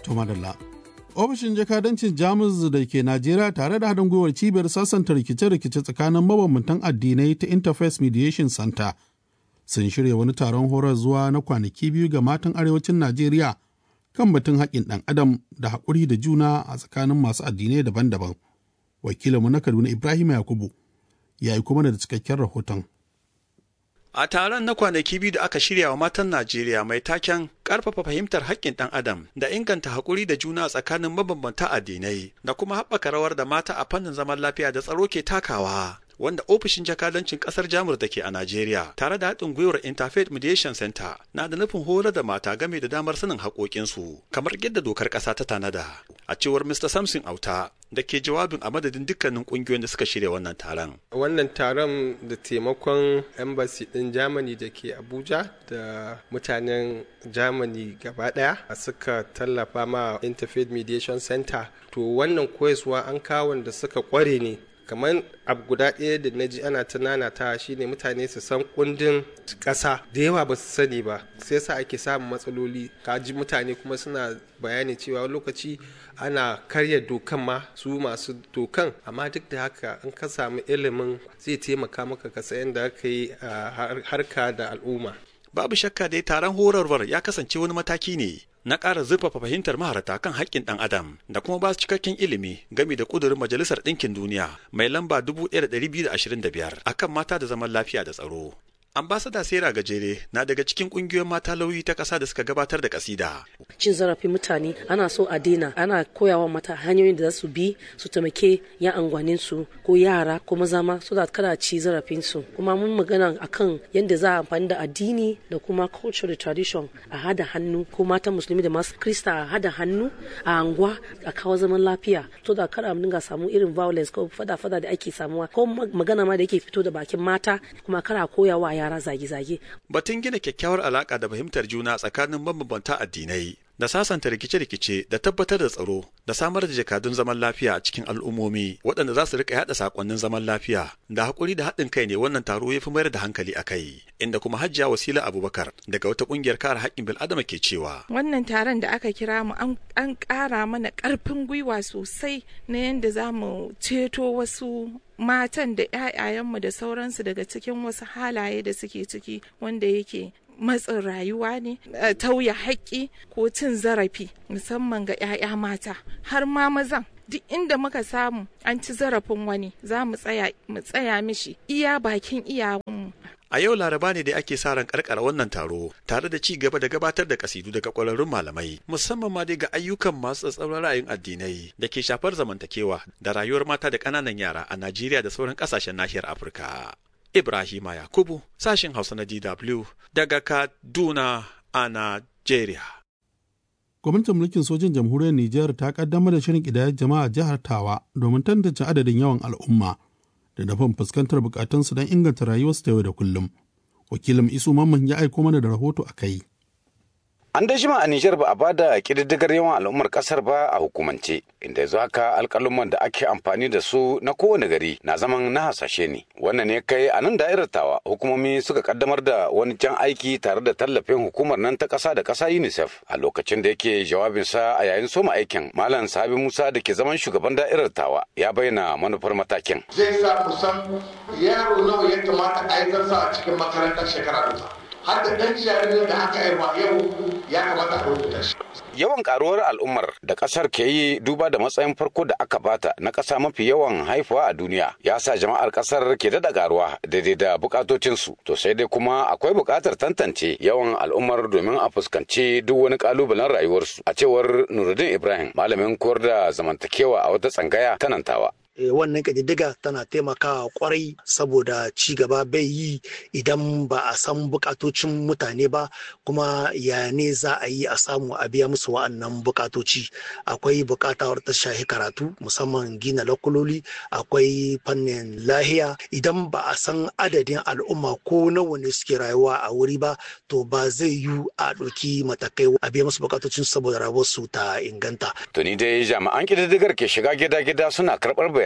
To madalla. Ofishin jakadancin Jamus da ke Najeriya tare da haɗin gwiwar cibiyar sassanta rikice-rikice tsakanin mabambantan addinai ta Interface Mediation Center sun shirya wani taron horar zuwa na kwanaki biyu ga matan arewacin Najeriya kan batun haƙƙin ɗan adam da haƙuri da juna a tsakanin masu addinai daban-daban. Wakilinmu na Kaduna Ibrahim Yakubu ya yi kuma da cikakken rahoton. A taron na kwanaki biyu da aka shirya wa matan Najeriya mai taken ƙarfafa fahimtar haƙƙin ɗan adam da inganta haƙuri da juna tsakanin mabambanta addinai da kuma haɓaka rawar da mata a fannin zaman lafiya da tsaro ke takawa. Wanda ofishin jakadancin ƙasar Jamus da ke a Najeriya tare da haɗin gwiwar Interfaith Mediation Center na da nufin horar da mata game da damar sanin haƙoƙinsu kamar yadda dokar ƙasa ta tanada. A cewar Mr. Samson Auta da ke jawabin a madadin dukkanin kungiyoyin da suka shirya wannan taron. Wannan taron da taimakon embassy ɗin Germany da ke Abuja da mutanen Germany gaba ɗaya suka tallafa ma Interfaith Mediation Center. To wannan koyaswa an kawon da suka kware ne kamar abu guda ɗaya da na ji ana tunana ta shine mutane su san kundin ƙasa da yawa ba su sani ba sai sa ake samun matsaloli kaji mutane kuma suna bayani cewa lokaci ana karya dokan ma su masu dokan amma duk da haka in ka samu ilimin zai taimaka maka ka sayan da aka yi harka da al'umma babu shakka dai taron horarwar ya kasance wani mataki ne na ƙara zurfafa fahimtar maharata kan haƙƙin ɗan adam da kuma ba su cikakken ilimi game da ƙudurin majalisar ɗinkin duniya mai lamba 1225 akan mata da zaman lafiya da tsaro ambasada sera gajere na daga cikin kungiyoyin mata lauyi ta ƙasa da suka gabatar da kasida cin zarafin mutane ana so a daina ana koyawa mata hanyoyin da za su bi su taimake yan angwanin su ko yara ko maza ma so da kada ci zarafin su kuma mun magana akan yadda za a amfani da addini da kuma culture da tradition a hada hannu ko mata musulmi da masu krista a hada hannu a anguwa a kawo zaman lafiya to da kada mu dinga samu irin violence ko fada-fada da ake samuwa ko magana ma da yake fito da bakin mata kuma kara koyawa yara yara zage-zage. Batun gina kyakkyawar alaka da fahimtar juna tsakanin mabambanta addinai da sasanta rikice-rikice da tabbatar da tsaro da samar da jakadun zaman lafiya a cikin al'ummomi waɗanda za su rika yaɗa sakonnin zaman lafiya da haƙuri da haɗin kai ne wannan taro ya fi mayar da hankali a kai inda kuma hajjiya wasila abubakar daga wata ƙungiyar kare haƙƙin bil'adama ke cewa wannan taron da aka kira mu an ƙara mana ƙarfin gwiwa sosai na yadda za mu ceto wasu matan da 'ya'yayenmu da sauransu daga cikin wasu halaye da suke ciki wanda yake matsin rayuwa ne tauya haƙƙi ko cin zarafi musamman ga 'ya'ya mata har ma mazan duk inda muka samu an ci zarafin wani za mu tsaya mishi iya bakin iyawanmu A yau laraba ne da ake sa ran karkara wannan taro tare da ci gaba da gabatar da kasidu daga kwararrun malamai musamman ma dai ga ayyukan masu tsatsauran ra'ayin addinai da ke shafar zamantakewa da rayuwar mata da ƙananan yara a Najeriya da sauran ƙasashen nahiyar Afirka. Ibrahima Yakubu sashin Hausa na DW daga Kaduna a Najeriya. Gwamnatin mulkin sojin jamhuriyar Nijar ta kaddamar da shirin ƙidayar jama'a jihar Tawa domin tantance adadin yawan al'umma. da nufin fuskantar bukatunsu don inganta rayuwarsu ta yau da kullum. Wakilin Isu Mamman ya aiko mana da rahoto a kai. An da jima a Nijar ba a ba da ƙididdigar yawan al'ummar ƙasar ba a hukumance, inda yanzu haka alƙaluman da ake amfani da su na kowane gari na zaman na hasashe ne. Wannan ne kai a nan da'irar tawa hukumomi suka kaddamar da wani jan aiki tare da tallafin hukumar nan ta ƙasa da ƙasa UNICEF a lokacin da yake jawabinsa a yayin soma aikin. Malam Sabi Musa da ke zaman shugaban da'irar tawa ya bayyana manufar matakin. Zai sa kusan yaro nawa ya kamata aikarsa a cikin makarantar shekara duka. har da ɗan jaririn da aka haifa yau ya kamata a rubuta shi. Yawan karuwar al'ummar da ƙasar ke yi duba da matsayin farko da aka bata na ƙasa mafi yawan haifuwa a duniya ya sa jama'ar ƙasar ke daɗa karuwa daidai da bukatocinsu. To sai dai kuma akwai buƙatar tantance yawan al'ummar domin a fuskanci duk wani ƙalubalen rayuwarsu. A cewar Nuruddin Ibrahim malamin koyar da zamantakewa a wata tsangaya ta Nantawa. wannan ƙididdiga tana taimakawa kwarai saboda ci gaba bai yi idan ba a san bukatocin mutane ba kuma ya ne za a yi a samu a biya musu wa'annan bukatoci akwai bukatawar ta shahi karatu musamman gina lakuloli akwai fannin lahiya idan ba a san adadin al'umma ko nawa ne suke rayuwa a wuri ba to ba zai yi a ɗauki matakai a biya musu bukatocin saboda rayuwarsu ta inganta. Tuni dai jami'an ƙididdigar ke shiga gida-gida suna karɓar bayanai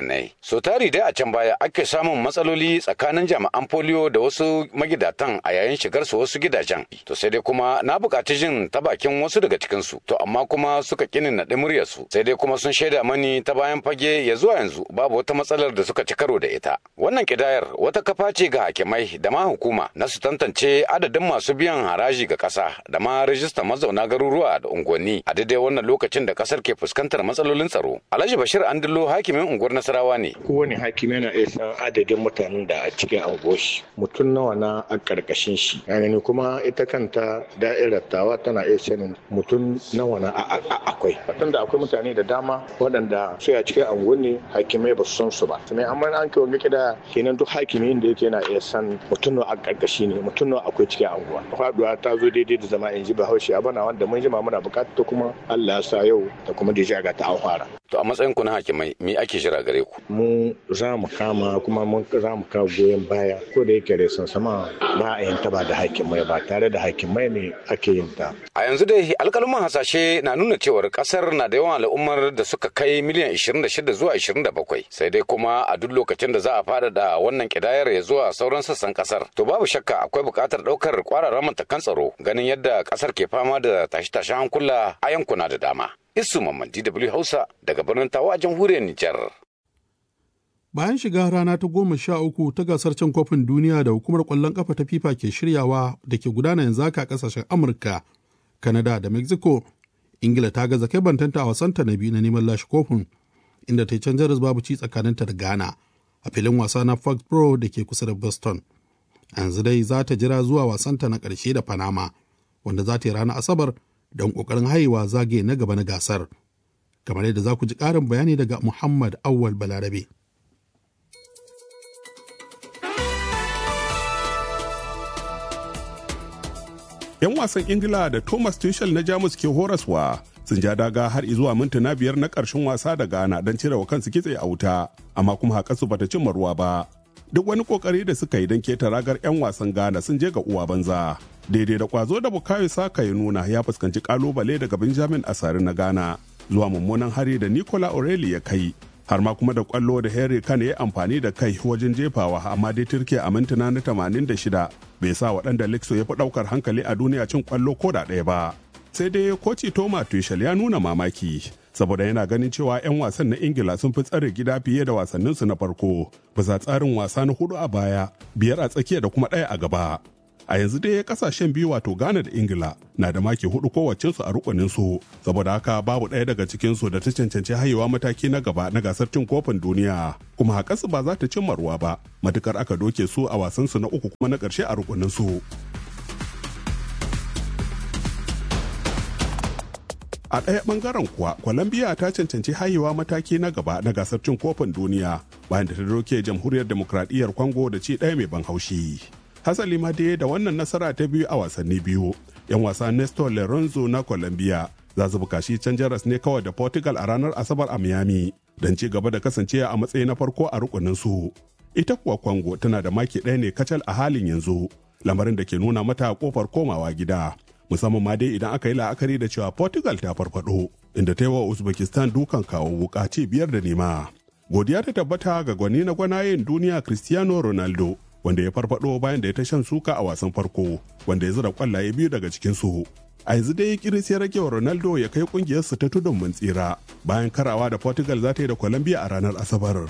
bayanai. So tari dai a can baya ake samun matsaloli tsakanin jami'an polio da wasu magidatan a yayin shigar su wasu gidajen. To sai dai kuma na buƙaci jin ta bakin wasu daga cikin su. To amma kuma suka kini naɗi muryar su. Sai dai kuma sun shaida mani ta bayan fage ya zuwa yanzu babu wata matsalar da suka ci karo da ita. Wannan kidayar wata kafa ce ga hakimai da ma hukuma na su tantance adadin masu biyan haraji ga ƙasa da ma rajistar mazauna garuruwa da unguwanni a daidai wannan lokacin da ƙasar ke fuskantar matsalolin tsaro. Alhaji Bashir Andillo hakimin unguwar Nasarawa ne. Kowane hakimi yana iya san adadin mutanen da a cikin anguwarshi mutum nawa na a ƙarƙashin shi. Yani kuma ita kanta da'irar tawa tana iya sanin mutum nawa na akwai. Waɗanda akwai mutane da dama waɗanda sai a cikin anguwanni hakimai ba su san su ba. Sannan amma an kai wani kida kenan duk hakimi da yake yana iya san mutum nawa a ƙarƙashi ne mutum nawa akwai cikin anguwa. Faɗuwa ta zo daidai da zama in ji bahaushe a bana wanda mun jima muna buƙatar kuma Allah ya sa yau da kuma da ga ta an fara. To a matsayin ku na hakimai me ake jira gare ku? Mu za mu kama kuma mun za mu kawo goyon baya ko da yake resan sama ba a yin ta ba da hakimai ba tare da hakimai ne ake yin ta. A yanzu dai alƙaluman hasashe na nuna cewar ƙasar na da yawan al'ummar da suka kai miliyan 26 zuwa 27 sai dai kuma a duk lokacin da za a fara da wannan kidayar ya zuwa sauran sassan ƙasar to babu shakka akwai buƙatar ɗaukar ƙwararren matakan tsaro ganin yadda ƙasar ke fama da tashe-tashen hankula a yankuna da dama. Isu Mamman DW Hausa daga birnin Tawa a jamhuriyar Nijar. Bayan shiga rana ta goma sha uku ta gasar cin kofin duniya da hukumar ƙwallon ƙafa ta FIFA ke shiryawa da ke gudana yanzu haka ƙasashen Amurka, Kanada da Mexico, Ingila ta gaza kai bantanta a wasanta na biyu na neman lashe kofin, inda ta yi can jaras babu ci tsakaninta da Ghana a filin wasa na Fox Pro da ke kusa da Boston. Yanzu dai za ta jira zuwa wasanta na ƙarshe da Panama, wanda za ta yi ranar Asabar don ƙoƙarin haihuwa zagaye na gaba na gasar. Kamar yadda za ku ji ƙarin bayani daga Muhammad Awwal Balarabe. 'yan wasan ingila da thomas tuchel na jamus ke horaswa sun ja daga har zuwa mintuna biyar na ƙarshen wasa da ghana don cire wa kansu kitse a wuta amma kuma haƙarsu bata cimma ruwa ba duk wani ƙoƙari da suka yi don keta ragar 'yan wasan ghana sun je ga uwa banza daidai da kwazo da bukayo saka ya nuna ya fuskanci kalubale daga benjamin asari na ghana zuwa mummunan hari da nicola aureli ya kai har ma kuma da kwallo da Henry Kane ya amfani da kai wajen jefawa amma dai turke a mintuna na 86 bai sa waɗanda Lexo ya fi ɗaukar hankali a duniya cin kwallo ko da ɗaya ba. Sai dai koci Toma Tuchel ya nuna mamaki saboda yana ganin cewa 'yan wasan na Ingila sun fi tsare gida fiye da wasanninsu na farko bisa tsarin wasa na hudu a baya biyar a tsakiya da kuma ɗaya a gaba. a yanzu dai kasashen biyu wato Ghana da Ingila na da maki hudu kowacensu a rukunin su saboda haka babu ɗaya daga cikin su da ta cancanci hayewa mataki na gaba na gasar cin kofin duniya kuma haƙarsu ba za ta cimma ruwa ba matukar aka doke su a wasan su na uku kuma na ƙarshe a rukunin su. A ɗaya ɓangaren kuwa, Colombia ta cancanci hayewa mataki na gaba na gasar cin kofin duniya bayan da ta doke jamhuriyar demokradiyyar Congo da ci ɗaya mai ban haushi. hasali ma dai da wannan nasara ta biyu a wasanni biyu yan wasa nestor lorenzo na colombia za su bukaci can jaras ne kawai da portugal a ranar asabar a miami don ci gaba da kasancewa a matsayi na farko a rukunin su ita kuwa congo tana da maki ɗaya ne kacal a halin yanzu lamarin da ke nuna mata kofar komawa gida musamman ma dai idan aka yi la'akari da cewa portugal ta farfado inda ta yi wa uzbekistan dukan kawo wuka ci biyar da nema godiya ta tabbata ga gwani na gwanayen duniya cristiano ronaldo wanda ya farfado bayan da ya ta shan suka a wasan farko wanda ya zura kwallaye biyu daga cikinsu. A yanzu dai kiris ya rage wa Ronaldo ya kai kungiyarsa ta tudun mun tsira bayan karawa da Portugal za ta yi da Colombia a ranar Asabar.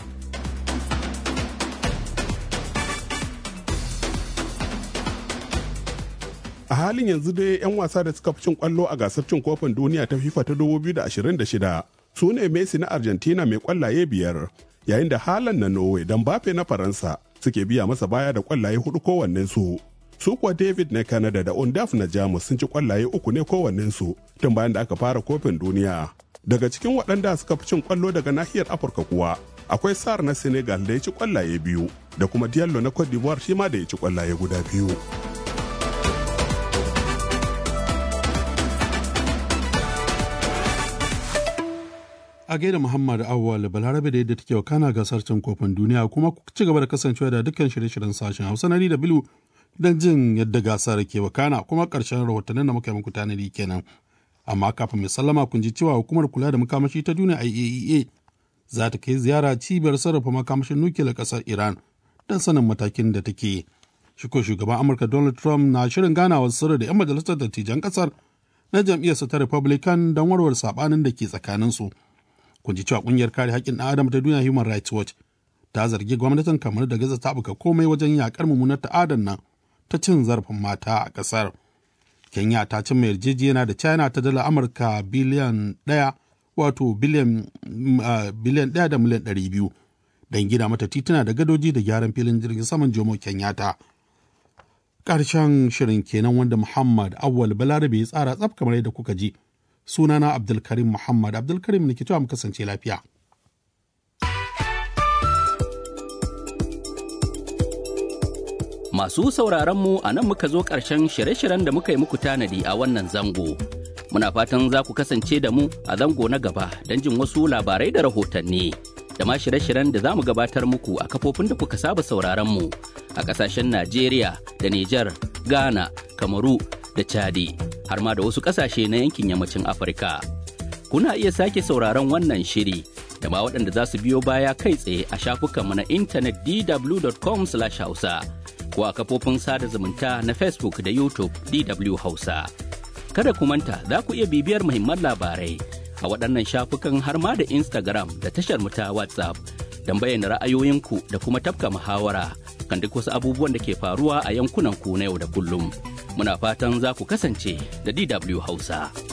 A halin yanzu dai 'yan wasa da suka fi cin kwallo a gasar cin kofin duniya ta FIFA ta 2026 su ne Messi na Argentina mai kwallaye biyar, yayin da Haaland na Norway don Bafe na Faransa suke biya masa baya da kwallaye hudu kowannen su. Su kuwa David na Canada da Undaf na Jamus sun ci kwallaye uku ne kowannen su tun bayan da aka fara kofin duniya. Daga cikin waɗanda suka fi cin kwallo daga nahiyar Afirka kuwa akwai Sar na Senegal da ya ci kwallaye biyu da kuma Diallo na Cote d'Ivoire shi ma da ya ci kwallaye guda biyu. a gaida Muhammad Awwal Balarabe da yadda take wakana gasar cin kofin duniya kuma ku ci gaba da kasancewa da dukkan shirye-shiryen sashen Hausa na da Bilu don jin yadda gasar ke wakana kuma karshen rahotannin da muka yi muku tanadi kenan. Amma kafin mai sallama kun ji cewa hukumar kula da makamashi ta duniya IAEA za ta kai ziyara cibiyar sarrafa makamashin nukiliyar ƙasar Iran don sanin matakin da take. Shiko shugaban Amurka Donald Trump na shirin ganawa sirri da 'yan majalisar dattijan ƙasar na jam'iyyarsa ta Republican don warware saɓanin da ke tsakaninsu. Kun ji cewa ƙungiyar kare haƙƙin ɗan adam ta duniya Human Rights Watch ta zargi gwamnatin kamar da gaza ta buga komai wajen yaƙar mummunar ta'adan nan ta cin zarafin mata a ƙasar. Kenya ta cimma yarjejeniya da China ta dala Amurka biliyan ɗaya wato biliyan ɗaya da miliyan ɗari biyu don gina mata tituna da gadoji da gyaran filin jirgin saman Jomo Kenyatta. Ƙarshen shirin kenan wanda Muhammad Awwal Balarabe ya tsara tsaf kamar yadda kuka ji. Sunana Abdulkarim Muhammad Abdulkarim ne ke cewa mu kasance lafiya. Masu sauraronmu a nan muka zo ƙarshen shirye-shiryen da muka yi muku tanadi a wannan zango. Muna fatan za ku kasance da mu a zango na gaba don jin wasu labarai da rahotanni. Da ma shirye-shiryen da za mu gabatar muku a kafofin da kuka saba sauraronmu a ƙasashen Najeriya da Nijar, Ghana, Kamaru da Chadi, har ma da wasu ƙasashe na yankin yammacin Afirka. Kuna iya sake sauraron wannan shiri da ma waɗanda za su biyo baya kai tsaye a shafukanmu na intanet dw.com/hausa. ko a kafofin sada zumunta na Facebook da YouTube DW Hausa. Kada ku manta za ku iya bibiyar muhimman labarai a waɗannan shafukan har ma da Instagram da tashar mu ta WhatsApp don bayyana ra'ayoyinku da kuma tafka muhawara kan duk wasu abubuwan da ke faruwa a yankunan ku na yau da kullum. Muna fatan za ku kasance da DW Hausa.